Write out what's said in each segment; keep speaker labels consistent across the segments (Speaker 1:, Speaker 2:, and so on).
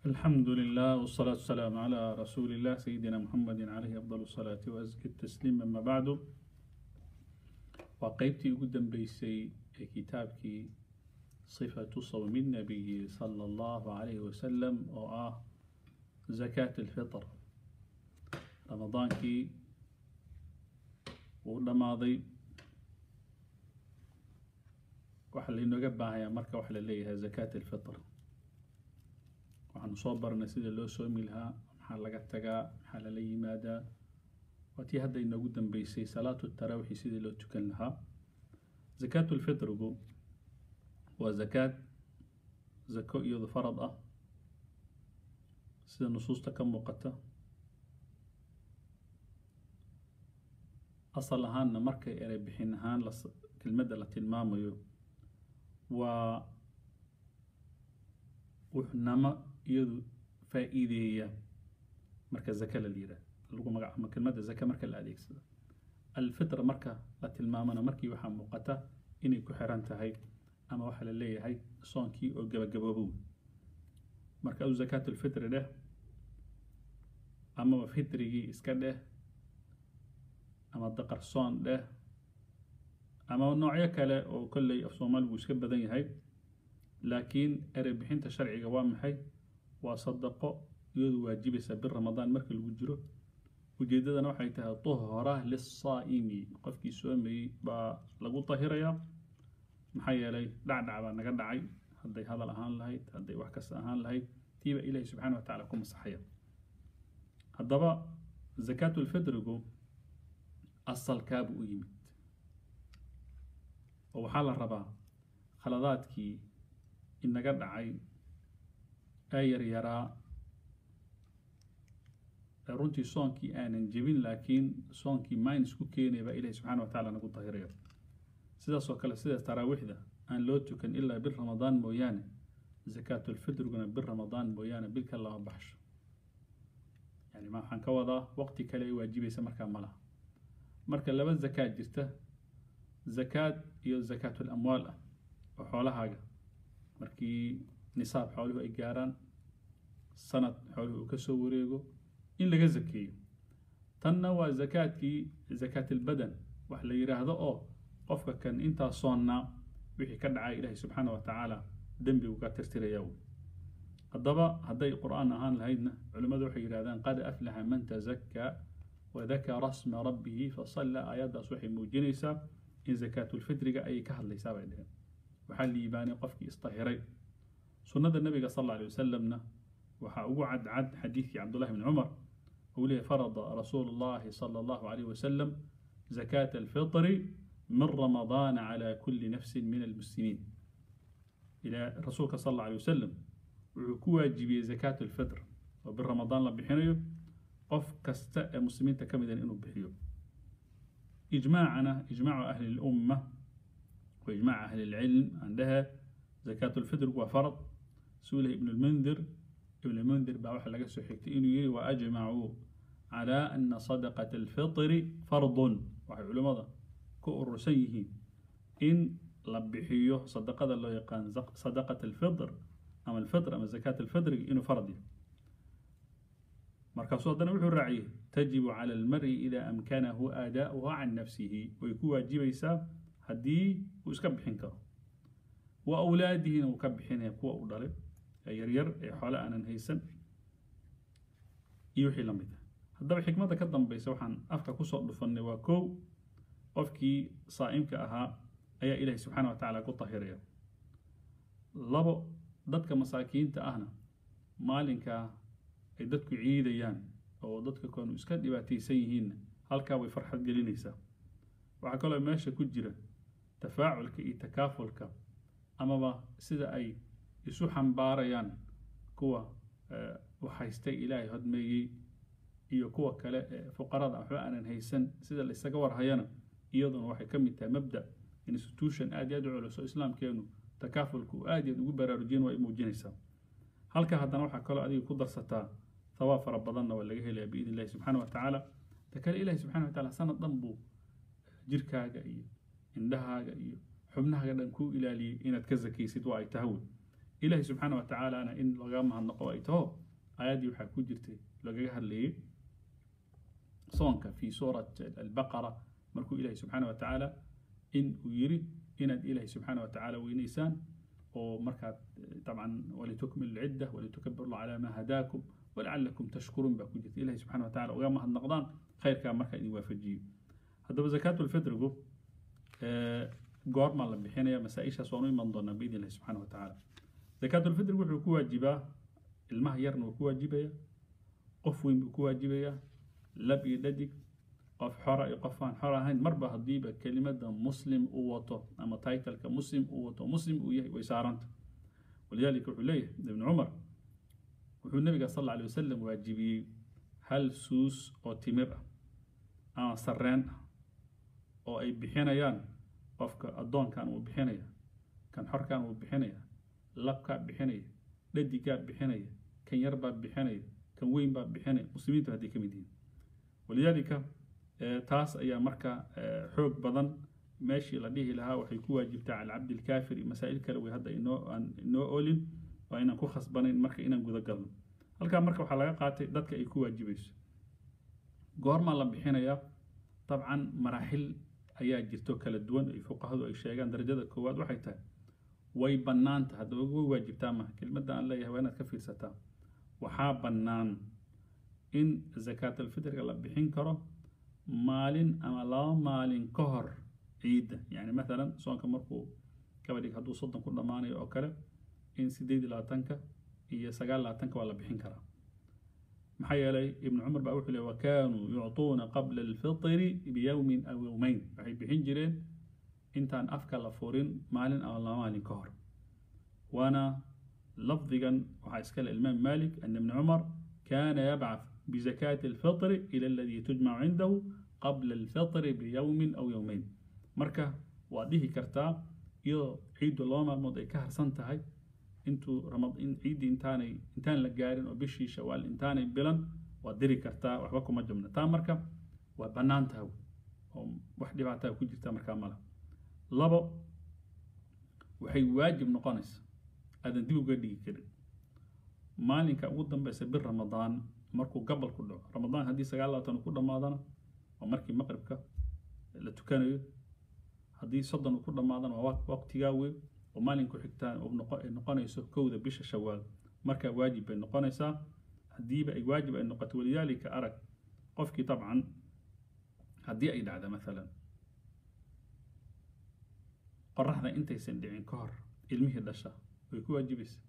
Speaker 1: الحمد لله والصلاة والسلام على رسول الله سيدنا محمد عليه أفضل الصلاة وأزكى التسليم أما بعد وقيبتي قدام بيسي كتابك صفة صوم النبي صلى الله عليه وسلم وآه زكاة الفطر رمضان كي ودماضي waxa laynooga baahayaa marka waxa la leeyahay zakaat alfitr waxaanu soo baranay sida loo soomi lahaa maxaa laga tagaa maxaa lala yimaadaa waa tii hadda inoogu dambeysay salaatu tarawixi sidii loo tukan lahaa zakaatu lfitrigu waa zakaad zako iyadu farad ah sida nusuusta ka muuqata asal ahaanna markay erey bixin ahaan kelmadda la tilmaamayo waa wuxnamo iyadu faa-iideeya marka zaka la yidhaah lagu magacaamo kelmadda zaka marka la adeegsado alfitra marka la tilmaamana markii waxaa muuqata inay ku xiran tahay ama waxaa la leeyahay soonkii oo gabagaboobow marka au zakaat ulfitri dheh amaba fitrigii iska dheh ama daqar soon dheh ama noocyo kale oo kolley af soomaaligu iska badan yahay laakiin erey bixinta sharciga waa maxay waa sadaqo iyadu waajibaysa bir ramadaan marka lagu jiro ujeeddadana waxay tahay tuhra lisaa'imi qofkii soomayey baa lagu tahirayaa maxaa yeelay dhacdhac baa naga dhacay hadday hadal ahaan lahayd hadday wax kasta ahaan lahayd tiiba ilaahi subxana wa tacala ku masaxaya haddaba zakaatulfitrigu asalkaabuu u yimid oo waxaa la rabaa khaladaadkii inaga dhacay ee yaryaraa ee runtii soonkii aanan jebin laakiin soonkii minus ku keenaya baa ilahi subxana wa tacala nagu dahiraya sidaas oo kale sida taraawiixda aan loo tukan ilaa bil ramadaan mooyaane zakaatulfitriguna bil ramadaan mooyaane bilka lama baxsho yani ma waxaan ka wadaa waqti kale ay waajibaysa markaa ma laha marka laba zakaad jirta zakaad iyo zakaatul amwaal ah oo xoolahaaga markii nisaab xooluhu ay gaaraan sanad xooluhu uu ka soo wareego in laga zakeeyo tanna waa zakaadkii zakaatilbadan wax la yidhaahdo oo qofka kan intaa soonnaa wixii ka dhacay ilaahay subxaana wa tacaala dembigu ka tirtiraya wy haddaba hadday qur-aan ahaan lahaydna culimmadu waxay yidhahdaan qad aflaxa man tazakkaa wadakara sma rabbihi fasalla aayaddaas waxay muujinaysaa in zakaatulfitriga ayay ka hadlaysaa bay dheheen waxaa liibaanay qofkii istahiray sunnada nabiga sal alla alay wasalamna waxaa ugu cadcad xadiidkii cabdullahi bni cumar uu leeyahy farada rasuulu llahi sala allahu alayh wasalam zakaata alfitri min ramadaana cala kulli nafsin min almuslimiin ilaa rasuulka sal alla alay wasalam wuxuu ku waajibiyey zakaat alfitr oo bir ramadaan la bixinayo qof kasta ee muslimiinta ka midan inuu bixiyo إجماعنا إجماع أهل الأمة وإجماع أهل العلم عندها زكاة الفطر وفرض سوله ابن المنذر ابن المنذر بأوحى لك سحكتين يري وأجمعوا على أن صدقة الفطر فرض وحي علماء كؤر سيه إن لبحيه صدقة الله يقان صدقة الفطر أما الفطر أما زكاة الفطر إنه فرض markaasuu haddana wuxuu raaciyey tajibu cala almari idaa amkanahu aadaa'uha can nafsihi way ku waajibaysaa haddii uu iska bixin karo wa awlaadihina uu ka bixinaya kuwa uu dhalay ee yaryar ee xoole aanan haysan iyo wixii la mid ah haddaba xikmadda ka dambaysa waxaan afka kusoo dhufannay waa kow qofkii saa'imka ahaa ayaa ilaahay subxaana wa tacaala ku tahiraya labo dadka masaakiinta ahna maalinkaa ay dadku ciidayaan oo dadka koonu iska dhibaataysan yihiinna halkaa way farxad gelinaysaa waxaa kaloo meesha ku jira tafaaculka iyo takaafulka amaba sida ay isu xambaarayaan kuwa waxhaystay ilaahay hodmeeyey iyo kuwa kale ee fuqarada waxba aanan haysan sida la isaga warhayana iyaduna waxay ka mid tahay mabda institution aad iyo aad u culus oo islaamkeenu takaafulka uu aad iyo aad ugu baraarujin waa ay muujinaysaa halka haddana waxaa kaloo adiga ku darsataa thawaab fara badanna waa laga helaya biidn illahi subxaana wa tacaala ta kale ilahi subxana wa tacala sanad dhan buu jirkaaga iyo indhahaaga iyo xubnahaaga dhan kuu ilaaliyey inaad ka zakaysid waa ay tahay wey ilaahay subxaana wa tacaalana in laga mahadnaqo ay taho aayaddii waxaa ku jirtay lagaga hadlayay soonka fi suurat albaqara markuu ilaahay subxaana wa tacaala in uu yiri inaad ilaahay subxaana wa tacaala weynaysaan oo markaad dabcan walitukmilu lcidda walitukabiru calaa maa hadaakum walacalakum tashkuruun baa ku jirta ilahay subxana wa tacala uga mahadnaqdaan khayrkaa markaa idin waafajiyo haddaba zakaatulfitrigu goormaa la bixinaya masaa-ishaas waan u iman doonaa biidn illahi subxana wa tacaala zakaatulfitrigu wuxuu ku waajibaa ilmaha yarna wuu ku waajibaya qof weyn buu ku waajibaya lab iyo dhadig qof xora iyo qof aan xor ahayn marba haddiiba kelimada muslim uu wato ama titleka muslim uu wato muslim uu yahay way saaranta walidaalika wuxuu leeyahay ibnu cumar wuxuu nabiga sal alla alay wasalam waajibiyey hal suus oo timir ah ama sarreen ah oo ay bixinayaan qofka addoonkan uu bixinaya kan xorkan uu bixinaya labkaa bixinaya dhadigaa bixinaya kan yarbaa bixinaya kan weyn baa bixinaya muslimiintu hadday ka mid yihiin walidaalika taas ayaa marka xoog badan meeshii la dhihi lahaa waxay ku waajibtaa cala cabdilkaafir iyo masaa'il kale way hadda inoo aan inoo olin waa inaan ku khasbanayn marka inaan guda galno halkaa marka waxaa laga qaatay dadka ay ku waajibayso goormaa la bixinayaa dabcan maraaxil ayaa jirto kala duwan ay fuqahadu ay sheegaan darajada koowaad waxay tahay way bannaanta haddaba way waajibtaa maha kelmadda aan leeyahay waa inaad ka fiirsataa waxaa bannaan in zakaatalfitriga la bixin karo maalin ama laba maalin ka hor ciidda yani maalan soonka markuu gabadhig hadduu soddon ku dhammaanayo oo kale in sideed iyo labaatanka iyo sagaal labaatanka waa la bixin karaa maxaa yeelay ibnu cumar baa wuxuu le wakanuu yucطuuna qabla alfitri biyowmin aw yowmeyn waxay bixin jireen intaan afka la furin maalin ama laba maalin ka hor waana lafdigan waxaa iskale imaam malik ana ibna cumar kana yabcaث بزكاة الفطر إلى الذي تجمع عنده قبل الفطر بيوم أو يومين مركا واديه كرتا يو عيد الله مالمود أي كهر سنتهاي انتو رمض إن عيد انتاني انتان لقارن وبشي شوال انتاني بلن وادري كرتا وحبكم مجمنا تا مركا وبنان تاو وحدي بعتها كجرتا مركا مالا لبو وحي واجب نقانس هذا ديبو قدي كده مالك أقول بس بر رمضان markuu gabal ku dhaco ramadaan haddii sagaal labaatan uu ku dhammaadana waa markii maqribka la tukanayo haddii soddon uu ku dhammaadana waa waqtigaa weyn oo maalinku xigtaan ay noqonayso kowda bisha shawaal markaa waajib bay noqonaysaa haddiiba ay waajib ay noqoto walidaalika arag qofkii dabcan haddii ay dhacda maalan qoraxda intaysan dhicin ka hor ilmihii dhasha way ku waajibaysa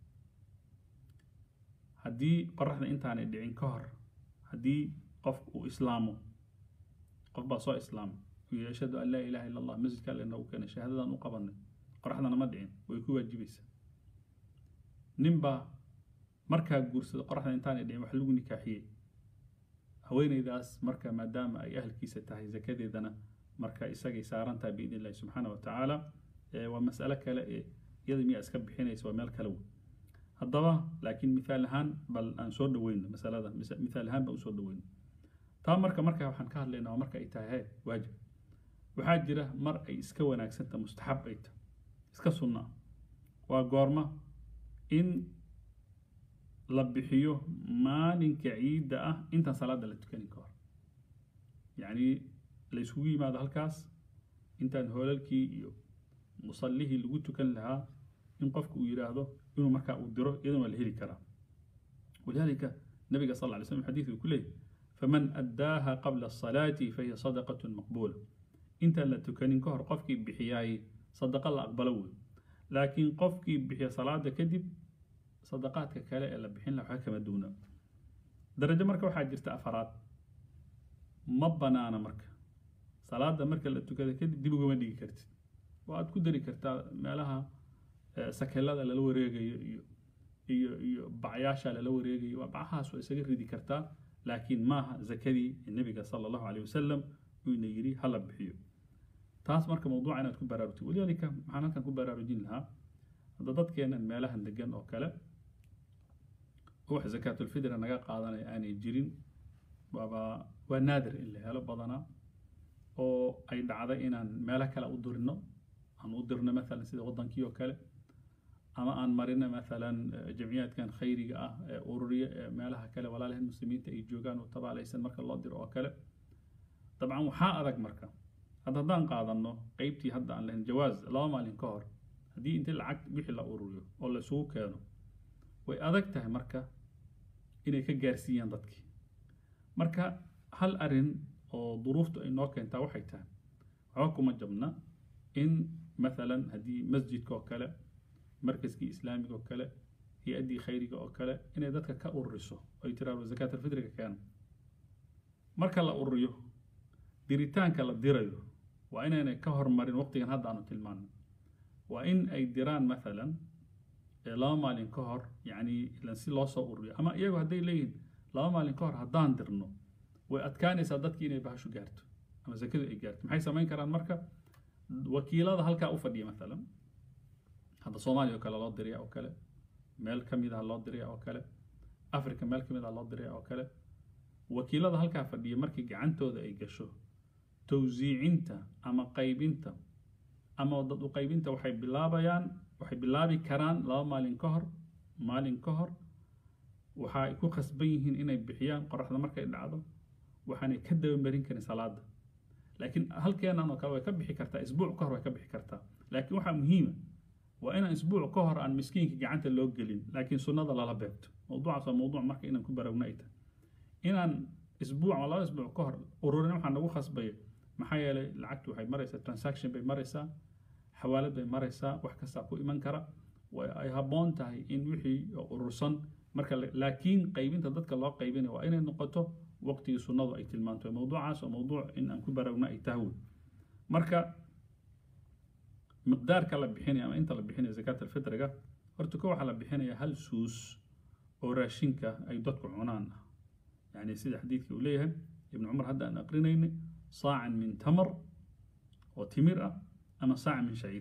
Speaker 1: haddii qoraxda intaanay dhicin ka hor haddii qof uu islaamo qof baa soo islaamay uu ashhadu an laa ilaha illa allah masjidka alle noogu keenay shahaadadan u qabanay qoraxdana ma dhicin way ku waajibaysaa ninbaa markaa guursada qoraxda intaanay dhicin wax lagu nikaaxiyey haweeneydaas marka maadaama ay ahalkiisa tahay zakadeedana marka isagay saaran tahay biidn illahi subxaana wa tacaala waa mas'alo kale ee iyada miyaa iska bixinaysa waa meel kale wey haddaba laakiin mithaal ahaan bal aan soo dhaweyno masalada mithaal ahaan baan usoo dhaweyno taa marka marka waxaan ka hadlaynaa waa marka ay tahay he waajib waxaa jira mar ay iska wanaagsanta mustaxab ay tahay iska sunna waa goorma in la bixiyo maalinka ciidda ah intaan salaada la tukanin ka hor yacni la isugu yimaado halkaas intaan hoolalkii iyo musallihii lagu tukan lahaa in qofku uu yidhaahdo inuu markaa uu diro iyadana waa la heli karaa walidaalika nabiga sal lla ly slam xadiidku ku leeyahy faman addaaha qabla asalaati fahiya sadaqatun maqbuula intaan la tukanin ka hor qofkii bixiyaay sadaqa la aqbalo wey laakiin qofkii bixiya salaada kadib sadaqaadka kale ee la bixin laha waxba kama duuna darajo marka waxaa jirta afaraad ma banaana marka salaada marka la tukada kadib dib ugama dhigi kartid waaad ku dari kartaa meelaha sakelada lala wareegayo iyo iyo iyo bacyaasha lala wareegayo waa bacahaas waa isaga ridi kartaa laakiin maaha zakadii nebiga sala allahu caleyh wasalam uuna yidhi hala bixiyo taas marka mawduuca inaad ku baraarugtid walidaalika maxaan halkan ku baraarujin lahaa hadda dadkeenan meelahan degan oo kale wax zakaatulfidra naga qaadanaya aanay jirin waaba waa naadir in la helo badanaa oo ay dhacday inaan meelo kale u dirno aan u dirno maalan sida waddankii oo kale ama aan marina maalan jamciyaadkan khayriga ah ee ururiya ee meelaha kale walaalahan muslimiinta ay joogaan oo tabaalaysan marka loo diro oo kale dabcan waxaa adag marka hadda haddaan qaadano qeybtii hadda aan lahayn jawaaz laba maalin ka hor haddii intii lacag wixii la ururiyo oo la isugu keeno way adag tahay marka inay ka gaarsiiyaan dadkii marka hal arin oo duruuftu ay noo keentaa waxay tahay waxba kuma jabna in maalan haddii masjidka oo kale markaskii islaamiga oo kale hay-addii khayriga oo kale inay dadka ka ururiso ay tiraado zakaat alfitriga keena marka la ururiyo diritaanka la dirayo waa inaynay ka hormarin waqtigan hadda aanu tilmaano waa in ay diraan maalan laba maalin ka hor yacni ilan si loo soo ururiyo ama iyagu hadday leeyihiin laba maalin ka hor haddaan dirno way adkaanaysaa dadkii inay bahashu gaarto ama zakadu ay gaarto maxay samayn karaan marka wakiilada halkaa u fadhiya maalan hadda soomaaliya oo kale loo diraya oo kale meel ka mid ah loo diraya oo kale africa meel ka mid ah loo diraya oo kale wakiilada halkaa fadhiya markii gacantooda ay gasho towsiicinta ama qaybinta ama dad u qaybinta waxay bilaabayaan waxay bilaabi karaan laba maalin ka hor maalin ka hor waxa ay ku khasban yihiin inay bixiyaan qoraxda markay dhacdo waxaanay ka dabamarin karin salaada laakiin halkeenan oo kale way ka bixi kartaa isbuuc ka hor way ka bixi kartaa laakiin waxaa muhiima waa inaan isbuuc ka hor aan miskiinka gacanta loo gelin laakiin sunnada lala beegto mawduucaas waa mawduuc marka inaan ku barowna ay tahay inaan isbuuc ama laba isbuuc ka hor ururin waxaa nagu khasbaya maxaa yeelay lacagtu waxay maraysaa transaction bay maraysaa xawaalad bay maraysaa wax kastaa ku iman kara ay habboon tahay in wixii urursan marka laakiin qaybinta dadka loo qaybinaya waa inay noqoto waqtigii sunnadu ay tilmaanto mawduucaas oo mawduuc in aan ku barowna ay tahay marka miqdaarka la bixinaya ama inta la bixinaya zakaat alfitriga horta ko waxaa la bixinaya hal suus oo raashinka ay dadku cunaan ah yani sida xadiidkii uu leeyahay ibnu cumar hadda aan aqrinaynay saacan min tamar oo timir ah ama saacan min shaciir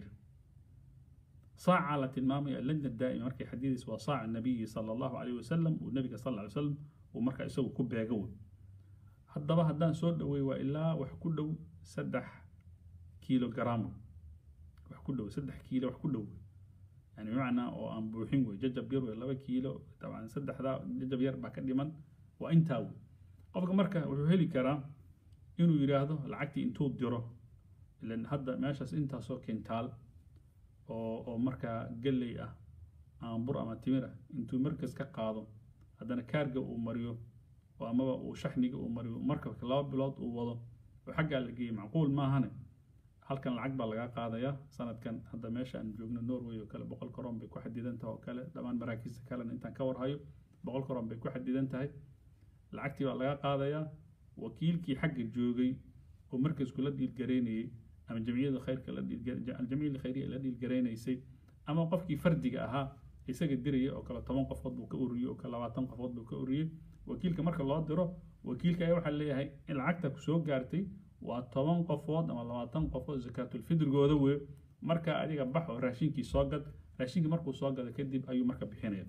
Speaker 1: saaca la tilmaamaya lajna daa'ima markay xadiidaysa waa saaca nabiyi sala allahu calayhi wasalam uu nabiga sal ly wasalam uu marka isagu ku beega wey haddaba haddaan soo dhowey waa ilaa wax ku dhow saddex kilogram wax ku dhow saddex kiilo wax ku dhow yani bimacnaa oo aan buuxin wey jajab yar wey laba kiilo dabcan saddexdaa jajab yar baa ka dhiman waa intaa wey qofka marka wuxuu heli karaa inuu yidhaahdo lacagtii intuu diro ilan hadda meeshaas intaasoo kintaal oo oo markaa galley ah ama bur ama timir ah intuu markas ka qaado haddana kaarga uu mariyo oo amaba uu shaxniga uu mariyo markabka laba bilood uu wado oo xaggaa la geeyey macquul maahane halkan lacag baa lagaa qaadayaa sanadkan hadda meesha aan joogno norway oo kale boqol koron bay ku xadidan tahay oo kale dhammaan maraakiista kalena intaan ka warhayo boqol koron bay ku xadidan tahay lacagtii baa lagaa qaadayaa wakiilkii xagga joogay oo markasku la dhiilgaraynayey ama jamciyada khayrka aljamciyada khayriya la dhiilgaraynaysay ama qofkii fardiga ahaa isaga diraya oo kale toban qofood buu ka uriyey oo kale labaatan qofood buu ka uriyey wakiilka marka loo diro wakiilka ayaa waxaa leeyahay in lacagta ku soo gaartay waa toban qofood ama labaatan qofood zakaatulfidrigooda wey marka adiga bax oo raashinkii soo gad raashinkii markuu soo gado kadib ayuu marka bixinaya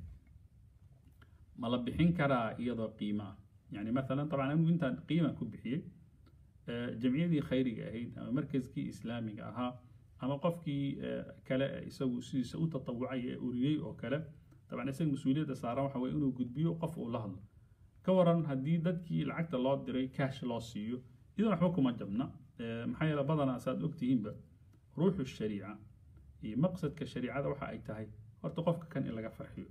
Speaker 1: ma la bixin karaa iyadoo qiimo ah yani maalan dabcan anigu intaan qiima ku bixiyey jamciyadii khayriga ahayd ama markaskii islaamiga ahaa ama qofkii kale isagu sidiisa u tatawucay ee uriyey oo kale dabcan isaga mas-uuliyadda saaran waxa weye inuu gudbiyo qof uu la hadlo ka waran haddii dadkii lacagta loo diray cash loo siiyo idan waxba kuma jabna maxaa yeele badanaa saaad ogtihiinba ruuxu shariica iyo maqsadka shariicada waxa ay tahay horta qofka kan in laga farxiyo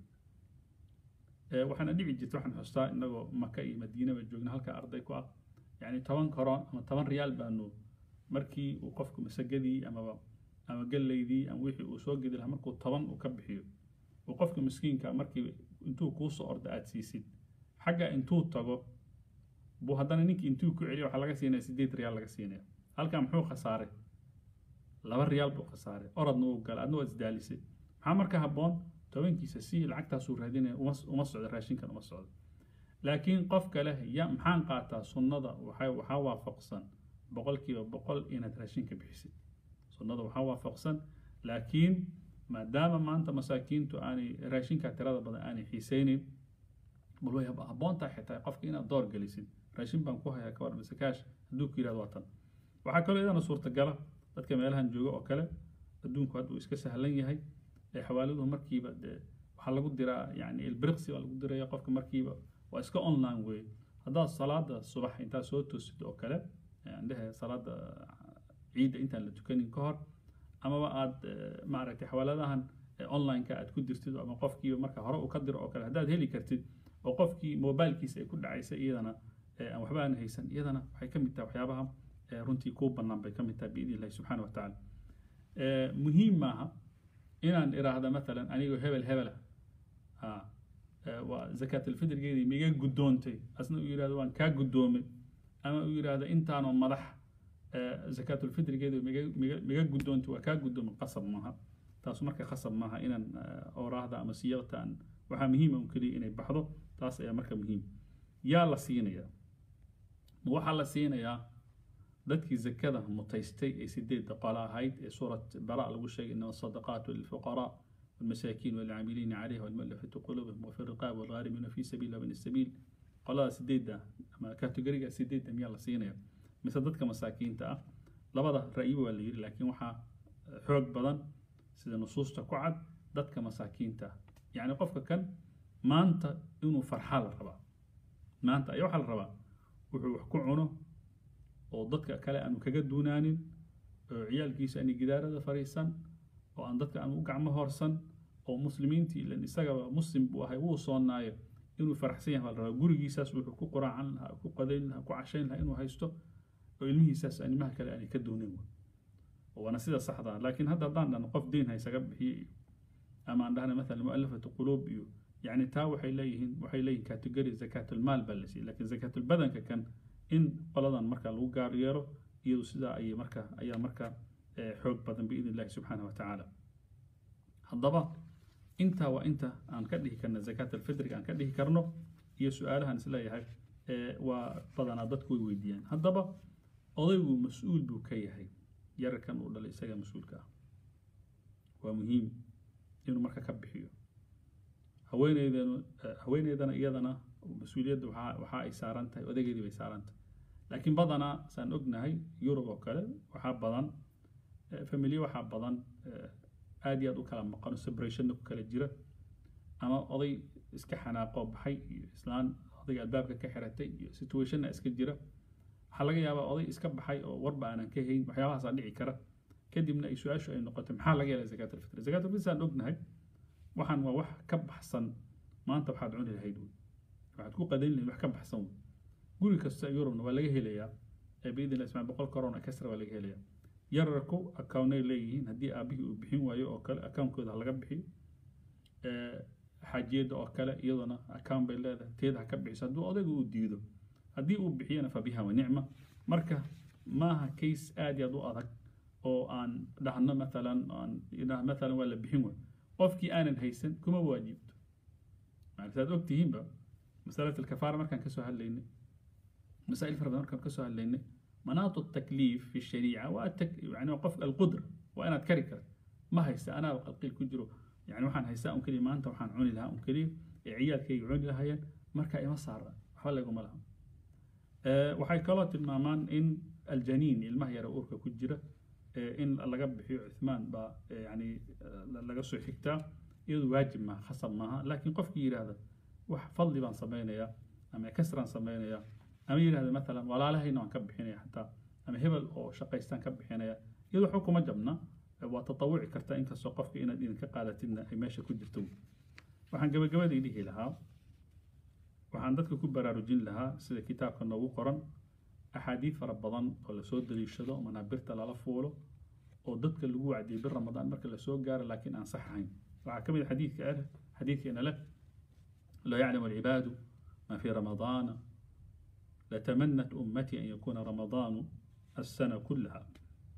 Speaker 1: waxaana dhici jirta waxaan xustaa inagoo maka iyo madiinaba joogna halka arday ku ah yani toban koron ama toban riyaal baanu markii uu qofku masagadii amaba ama gallaydii ama wixii uu soo gedi lahaa markuu toban uu ka bixiyo uu qofka miskiinka markii intuu kuu soo orda aad siisid xagga intuu tago buu haddana ninkii intuu ku celiya waxaa laga siinaya sideed riyaal laga siinaya halkaa muxuu khasaaray laba riyaal buu khasaaray orodna uu galay adna waad isdaalisay maxaa marka habboon tobankiisa si lacagtaasuu raadinaya uma socdo raashinkan uma socdo laakiin qofka leh ya maxaan qaataa sunnada waxaa waafaqsan boqolkiiba boqol inaad raashinka bixisid sunnada waxaa waafaqsan laakiin maadaama maanta masaakiintu aanay raashinka tirada badan aanay xiiseynin bal way habboontaa xitaa qofka inaad door gelisid raashin baan ku hayaa kawar mise kaash hadduu ku yidhahdo waa tan waxaa kaloo iyadana suurtagala dadka meelahan jooga oo kale adduunku hadda uu iska sahlan yahay ee xawaaladuhu markiiba dee waxaa lagu diraa yani ilbiriqsi baa lagu diraya qofka markiiba waa iska online wey haddaad salaada subax intaad soo toosid oo kale andhehe salaada ciidda intaan la tukanin ka hor amaba aad maaragtay xawaaladahan online-ka aad ku dirtid ama qofkiiba marka hore uu ka diro oo kale haddaad heli kartid oo qofkii mobilkiisa ay ku dhacaysa iyadana aan waxba aan haysan iyadana waxay ka mid tahay waxyaabaha runtii kuu bannaan bay ka mid tahay biidni illahi subxana wa tacaala muhiim maaha inaan iraahda matalan anigoo hebel hebela waa zakaatulfitrigeedii miga guddoontay asna uu yidhahdo waan kaa guddoomay ama uu yidhahdo intaanoo madax zakaatulfitrigeedii miga miga miga guddoontay waa kaa guddoomay qasab maaha taas marka khasab maaha inaan ooraahda ama siyadta aan waxaa muhiima un keliya inay baxdo taas ayaa marka muhiim yaa la siinayaa waxaa la siinayaa dadkii zakada mutaystay ee sideedda qolo ahayd ee suurat bara lagu sheegay inama sadaqaatu lilfuqaraa والمساكين والعاملين عليها والمؤلفة قلوبهم وفي الرقاب والغارمين في سبيل الله وابن السبيل قolada sideedda ama kategoriga sideedda miyaa la siinaya mise dadka masaakiinta ah labada ra'yiba waa la yidhi laakiin waxaa xoog badan sida nusuusta ku cad dadka masaakiinta ah yacni qofka kan maanta inuu farxaa la rabaa maanta ayaa waxaa la rabaa wuxuu wax ku cuno oo dadka kale aanu kaga duunaanin oo ciyaalkiisa aani gidaarada fariisan oo aan dadka aan u gacmo horsan oo muslimiintii ilan isagaba muslim buu ahay wuu soonnaayo inuu faraxsan yahay baa la rabaa gurigiisaas wuxuu ku quraacan lahaa ku qadayn lahaa ku cashayn lahaa inuu haysto oo ilmihiisaas animaha kale aanay ka doonin waana sida saxda ah laakiin hadda haddaan dhahno qof deyn haysaga bixiye iyo ama aan dhahna mathalan mu'alafatu quluub iyo yacni taa waxay leeyihiin waxay leeyihin category zakaatulmaal baa la siiyey laakiin zakaatulbadanka kan in qoladan marka lagu gaar yeelo iyadu sidaa ayay marka ayaa marka xoog badan biidn illahi subxaana wa tacaala haddaba intaa waa inta aan ka dhihi karna zakaat alfitriga aan ka dhihi karno iyo su-aalahan isleeyahay waa badanaa dadku way weydiiyaan haddaba odaygu mas-uul buu ka yahay yararkan uu dhalay isaga mas-uulka ah waa muhiim inuu marka ka bixiyo haweeneydanu haweeneydana iyadana mas-uuliyadda waxaa waxa ay saaran tahay odageedii bay saaran tahay laakiin badanaa saan ognahay yurub oo kale waxaa badan familiye waxaa badan aad iyo aad u kala maqano separationna ku kala jira ama oday iska xanaaqoo baxay iyo islaan odayga albaabka ka xiratay iyo situationna iska jira waxaa laga yaabaa oday iska baxay oo warba aanan ka hayn waxyaabahaasaa dhici kara kadibna ay su-aashu ay noqotay maxaa laga yeelay zakaat alfitr zakaat alfitr saan ognahay waxaan waa wax ka baxsan maanta waxaad cuni lahayd wey waxaad ku qadayn lahayd wax ka baxsan wey guri kasta yurubna waa laga helayaa biidn illah ismaa boqol corona kasra waa laga helayaa yararku accountay leeyihiin haddii aabihii uu bixin waayo oo kale account-kooda ha laga bixiyo xaajiyadda oo kale iyaduna account bay leedahay teeda ha ka bixiso hadduu odayga uu diido haddii uu bixiyana fa biha wa nicma marka maaha case aad iyo aad u adag oo aan dhahno mathalan aan mathalan waa la bixin waayo qofkii aanan haysan kuma waajibto saad og tihiinba masalat alkafaara markaan kasoo hadlaynay masaa'il fara badan markaan kasoo hadlaynay مناط التكليف في الشريعة والتك... يعني وقف القدرة وأنا أتكرر ما هيسا أنا القيل كجرو يعني وحن هيسا أم كلي ما أنت وحن عوني لها أم كلي عيال كي يعوني لها ين مركا إما صار حوالي يقوم لها أه وحي كلات المامان إن الجنين المهيرة أوركا كجرة أه إن الله قبل حيو عثمان با يعني الله قصو حكتا يدو واجب ما خصب معها لكن قف كير هذا وح فضلي بان سمينا يا أما كسران سمينا يا ama yidhahda maalan walaalahayna waan ka bixinaya xataa ama hebel oo shaqaystaan ka bixinaya iyado waxba kuma jabna waa tatawuci kartaa inkastoo qofka inaad idinka qaadatidna ay meesha ku jirto waxaan gabagabadii dhihi lahaa waxaan dadka ku baraarujin lahaa sida kitaabka noogu qoran axaadiid fara badan oo lasoo daliishado manaabirta lala fuulo oo dadka lagu wacdiyay bir ramadaan marka lasoo gaaro laakiin aan sax ahayn waxaa ka mid a xadiidka ah xadiidkeena leh laa yaclamu alcibaadu ma fii ramadaana لتمنت أمتي أن يكون رمضان السنة كلها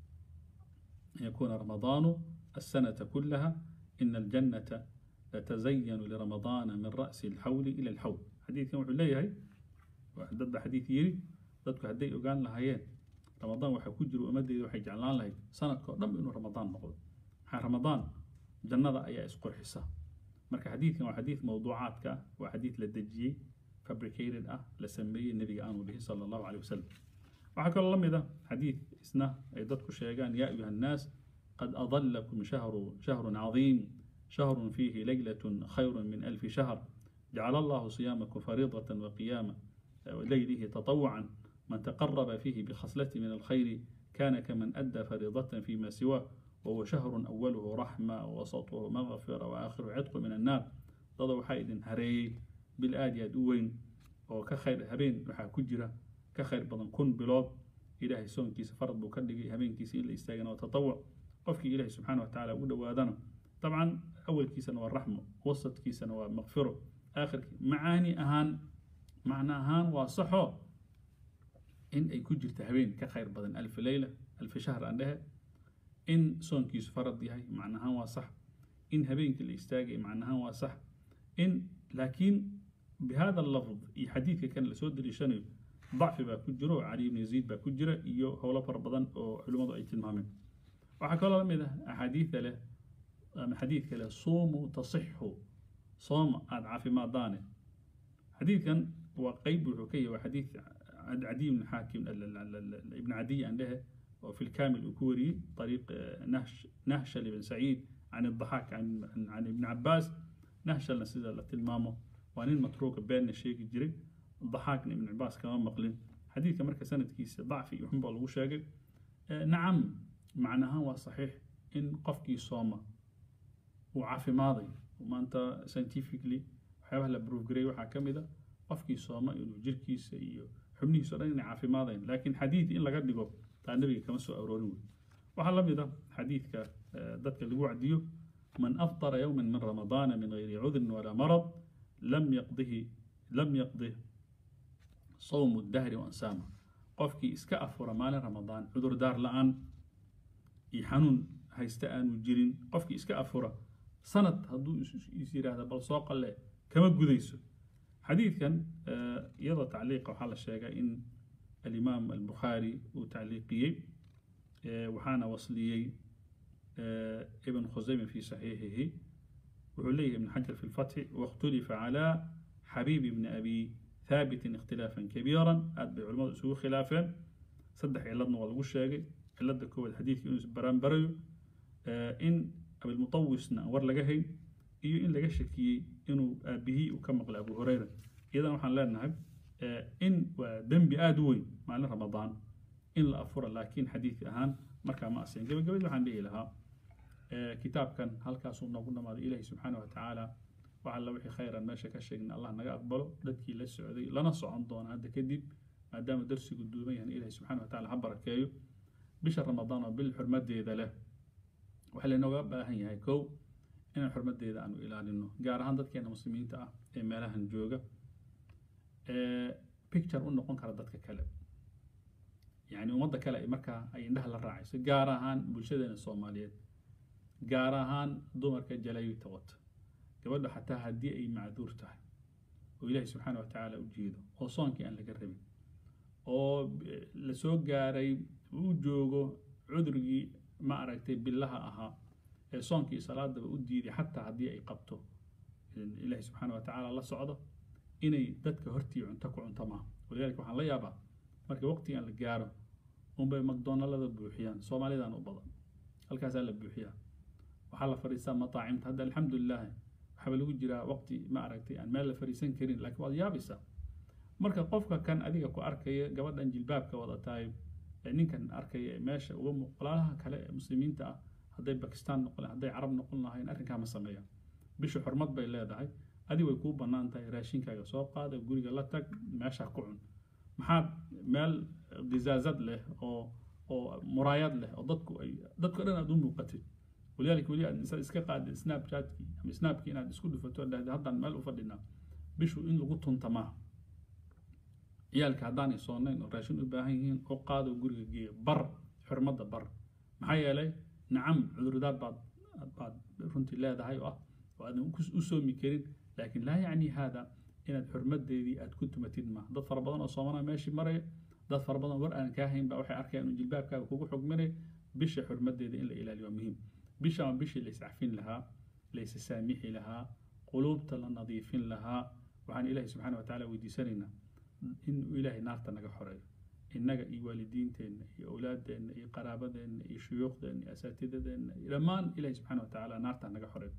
Speaker 1: أن يكون رمضان السنة كلها إن الجنة لتزين لرمضان من رأس الحول إلى الحول حديث يوم حليه ضد حديث يري ضدك هدي وقال لها هي رمضان وحي كجر ومدي وحي جعلان لها سنة كلهم إنه رمضان نقول رمضان جنة أي إسقر حساب مركا حديث وحديث موضوعات وحديث للدجي fabricated ah la sameeyey nebiga aanu dhihin sala allahu caleyh wasalam waxaa kaloo la mid a xadiid isna ay dadku sheegaan yaa ayuha annaas qad adallakum shahru shahrun cadiim شهر فيه ليلة خير من ألف شهر جعل الله صيامكم فريضة وقياما ليله تطوعا من تقرب فيه بخصلة من الخير كان كمن أدى فريضة فيما سواه وهو شهر أوله رحمة ووسطه مغفرة وآخره عتق من النار ضد حيد هري بالآدية دوين وكخير هبين وحا كجرة كخير بدن كن بلاد إلهي سون كيس فرض بكدقي هبين كيس إلا استاغنا وتطوع قفك إلهي سبحانه وتعالى ودوادنا طبعا أول كيس هو الرحمة وسط كيس هو مغفرة آخر كيس معاني أهان معنى أهان وصحو إن أي كجرة هبين كخير بدن ألف ليلة ألف شهر عندها in soonkiisu farad yahay macnahaan waa sax in habeenkii la istaagay macnahaan waa sax in laakiin bihada lafd iyo xadiidka kan lasoo daliishanayo dacfi baa ku jiro cali ibn yaziid baa ku jira iyo howlo fara badan oo culimmadu ay tilmaameen waxaa kaloo la mid ah axaadiida leh ama xadiidka leh suumuu tasixu sooma aada caafimaadaane xadiidkan waa qeyb wuxuu ka yahay waa xadiid cadiy ibn xaakim ibn cadiy aan dhehe وفي الكامل الكوري طريق نهش نهشل بن سعيد عن الضحاك عن عن, عن ابن عباس نهشل نسيد تلمامه وانين متروك بين الشيخ الجري الضحاك ابن عباس كمان مقلين حديث كمركز سنة كيس ضعفي يحب الله شاقل آه نعم معناها هو صحيح إن قفكي صومة وعافي ماضي وما أنت ساينتيفيكلي waxyaabaha la proof gareey waxaa ka mid a qofkii sooma inuu jirkiisa iyo xubnihiisa o dhan inay caafimaadayn laakiin xadiid in laga dhigo taa nabiga kama soo aroorin wey waxaa la mid ah xadiidka dadka lagu wacdiyo man aftara yowman min ramadaana min gayri cudrin walaa marad lam yaqdihi lam yaqdih sawmu dahri wansaama qofkii iska afura maalin ramadaan cudur daar la-aan iyo xanuun haysta aanu jirin qofkii iska afura sanad hadduu is yidhaahda bal soo qalle kama gudayso xadiidkan iyadoo tacliiqa waxaa la sheegay in الإمام البخاري وتعليقي وحانا وصليي ابن خزيمة في صحيحه وعليه ابن حجر في الفتح واختلف على حبيب بن أبي ثابت اختلافا كبيرا أتبع علماء سوء خلافا صدح علادنا والغشاقي علاد كو الحديث يونس بران بريو إن أبي المطوسنا ورلقهي إيو إن لقشكي إنو أبيه وكمقل أبو هريرة إذا وحان لا نهب in waa dembi aada u weyn maalin ramadaan in la afuro laakiin xadiid ahaan markaa ma asiin gabagabadii waxaan dhihi lahaa kitaabkan halkaasuu noogu dhamaaday ilaahi subxaana wa tacaala wax alla wixii khayran meesha ka sheegna allah naga aqbalo dadkii la socday lana socon doona hadda kadib maadaama darsigu duuban yahan ilaahi subxaana wa tacaala ha barakeeyo bisha ramadaan oo bil xurmadeeda leh waxaa laynooga baahan yahay kow inaan xurmadeeda aanu ilaalino gaar ahaan dadkeena muslimiinta ah ee meelahan jooga picture u noqon kara dadka kale yani ummadda kale ay markaa ay indhaha la raacayso gaar ahaan bulshadeena soomaaliyeed gaar ahaan dumarka jalaayibta wata gabadha xataa haddii ay macduur tahay oo ilaahay subxaana wa tacaala u jeedo oo soonkii aan laga rabin oo lasoo gaaray uu joogo cudurgii ma aragtay billaha ahaa ee soonkii salaadaba u diiday xataa haddii ay qabto ilaahay subxaana wa tacaala la socdo inay dadka hortii cunto ku cunto maaha walidaalika waxaan la yaabaa marka waqtigan la gaaro unbay macdonalada buuxiyaan soomaalidan u badan halkaasaa la buuxiyaa waxaa la fadhiistaa mataacimta hadda alxamdulilah waxaaba lagu jiraa waqti ma aragtay aan meel la fadhiisan karin laakiin waad yaabaysaa marka qofka kan adiga ku arkaya gabadhan jilbaabka wadataay ee ninkan arkaya meesha uga muuqlaalaha kale ee muslimiinta ah hadday bakistaan noqon hadday carab noqon lahayn arrinkaa ma sameeyaan bisha xurmad bay leedahay adi way kuu bannaan tahay raashinkaaga soo qaada guriga la tag meesha ku cun maxaad meel gizaazad leh oo oo muraayad leh oo dadku ay dadka dhan aad u muuqatid walidaalika weli aad iska qaadid snapchatkii ama snapkii inaad isku dhufato dhahda haddaan meel u fadhinaa bishu in lagu tunta maaha ciyaalka haddaanay soonayn oo raashin u baahan yihiin oo qaado guriga geeya bar xurmadda bar maxaa yeelay nacam cudurdaar baad baad runtii leedahay oo ah oo aadan u soomi karin laakiin laa yacni haada inaad xurmadeedii aad ku tumatid maaha dad fara badan oo soomana meeshii maraya dad fara badan war aan kaa hayn baa waxay arkayaan inuu jilbaabkaaga kugu xugminay bisha xurmadeeda in la ilaaliyo waa muhiim bisha waa bishii la iscafin lahaa la isa saamixi lahaa quluubta la nadiifin lahaa waxaan ilaahay subxaana wa tacaala weydiisanaynaa inuu ilaahay naarta naga xoreeyo innaga iyo waalidiinteenna iyo awlaadeenna iyo qaraabadeenna iyo shuyuukhdeenna iyo asaatidadeenna iyo dhammaan ilaahay subxaana wa tacaala naarta naga xoreeyo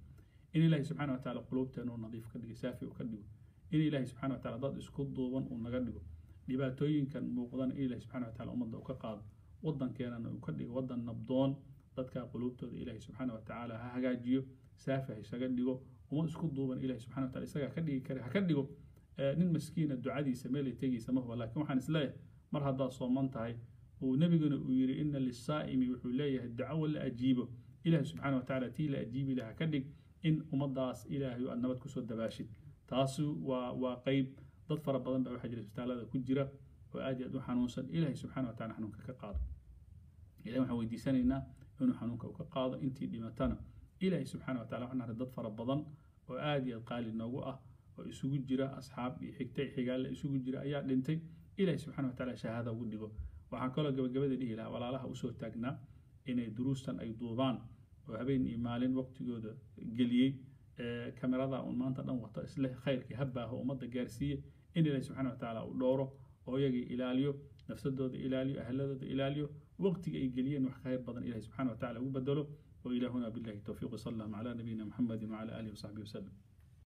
Speaker 1: in ilaahay subxana wa tacaala quluubteena uu nadiif ka dhigo saafi uu ka dhigo in ilaahay subxana wa tacaala dad isku duuban uu naga dhigo dhibaatooyinkan muuqdana in ilaahay subxana wa tacaala ummadda uu ka qaado waddankeenana uu ka dhigo waddan nabdoon dadka quluubtooda ilaahay subxaana wa tacaala ha hagaajiyo saafi ha isaga dhigo ummad isku duuban ilaahay subxana wa taala isagaa ka dhigi kara ha ka dhigo nin maskiina ducadiisa meelay tegaysa ma huba laakiin waxaan isleeyahay mar haddaad sooman tahay uu nebiguna uu yidhi ina lisaa'imi wuxuu leeyahay duco la ajiibo ilaahay subxaana wa tacaala tii la ajiibi laha ka dhig in ummaddaas ilaahay aad nabad kusoo dabaashid taasi waa waa qeyb dad fara badan baa waxaa jira isbitaalada ku jira oo aad iyo aad u xanuunsan ilaahay subxana wa tacala xanuunka ka qaado ilahay waxaan weydiisanaynaa inuu xanuunka u ka qaado intii dhimatana ilaahay subxaana wa tacala waxaan array dad fara badan oo aad iyo aad qaali noogu ah oo isugu jira asxaab iyo xigta xigaalla isugu jira ayaa dhintay ilaahay subxana wa tacaala shahaada ugu dhigo waxaan kaloo gabagabada dhihi lahaa walaalaha usoo taagnaa inay duruustan ay duubaan oo habeen iyo maalin waqtigooda geliyey kamerada un maanta dhan wato isle khayrkii habbaaho ummadda gaarsiiye in ilaahay subxana wa tacaala uu dhowro oo iyagii ilaaliyo nafsadooda ilaaliyo ahladooda ilaaliyo waqtiga ay geliyeen wax khayr badan ilahay subxana wa tacala ugu bedelo وإلهنا بالله التوفيق صلى الله على نبينا محمد وعلى آله وصحبه وسلم